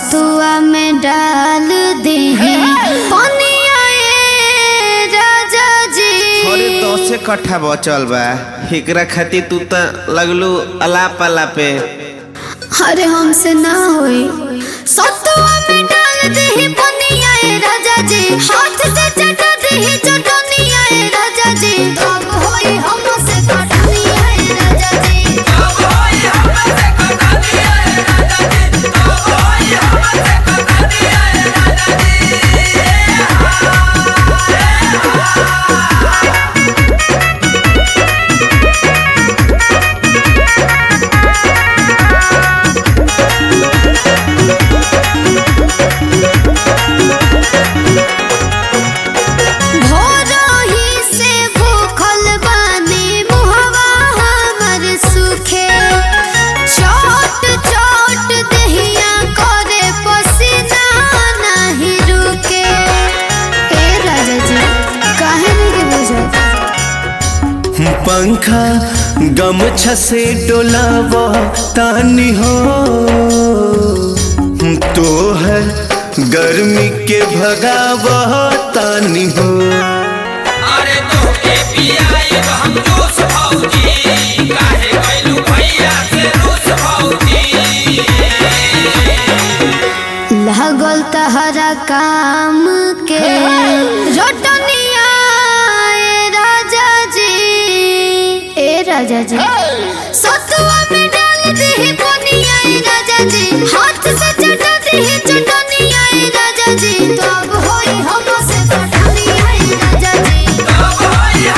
सतुआ में डाल दे पनिया ए राजा जी अरे दसे कट्ठा बचल बा एकरा खातिर तू त लगलू अलाप अलापे अरे हमसे ना होई सतुआ में डाल दे पनिया ए राजा जी हाथ से चटा दे चटनिया ए राजा जी तब होई हमसे कटनिया ए राजा जी भोरही से भूखल बानी मुहवा हमर सुखे चोट चोट दहिया करे पसीना नहीं रुके ए राजा जी काहे नहीं बुझत पंखा गमछा से डोलाव तानी हो तो है गर्मी के भगाव तानी हो अरे तोके पियाई हम जोश भौजी काहे कैलू भैया से रूस भौजी लागल तहरा काम के रोटनिया ए राजा जी ए राजा जी सतुआ में डाल दे पनिया ए राजा जी हाथ से चटा दे चटनिया ए राजा जी तब होई हमसे कटनिया ए राजा जी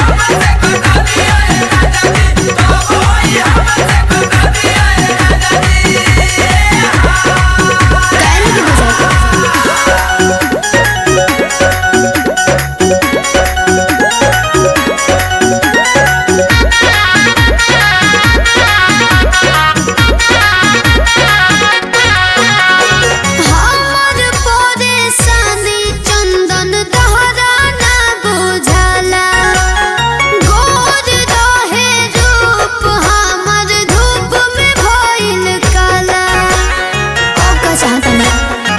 काहे नहीं बुझत हमर परेशानी चंदन तहरा ना बुझाला गोर रहे रूप हमर धूप में भइल काला ओ का चाहता ना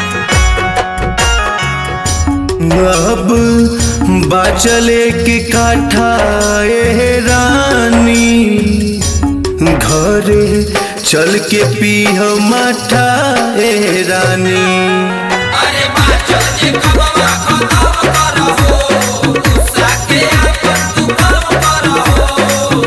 अब बाचले के काठा ए रानी घरे चल के पीह माठा ए रानी अरे बाचल जे कबवा खतम करहो गुस्सा के आपन तू कम करहो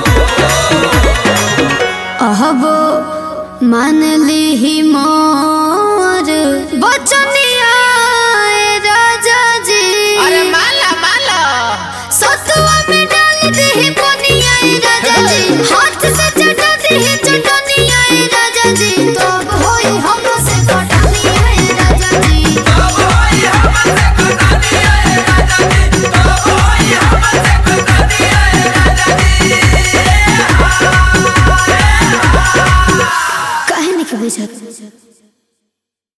अहबो मान ली मोर बचनिया ए राजा जी अरे माला माला सतुआ में डाल दे पनिया ए राजा जी हाथ से चटा दे चटनिया ए राजा जी तब होई हमसे कटनिया ए राजा जी काहे नहीं बुझत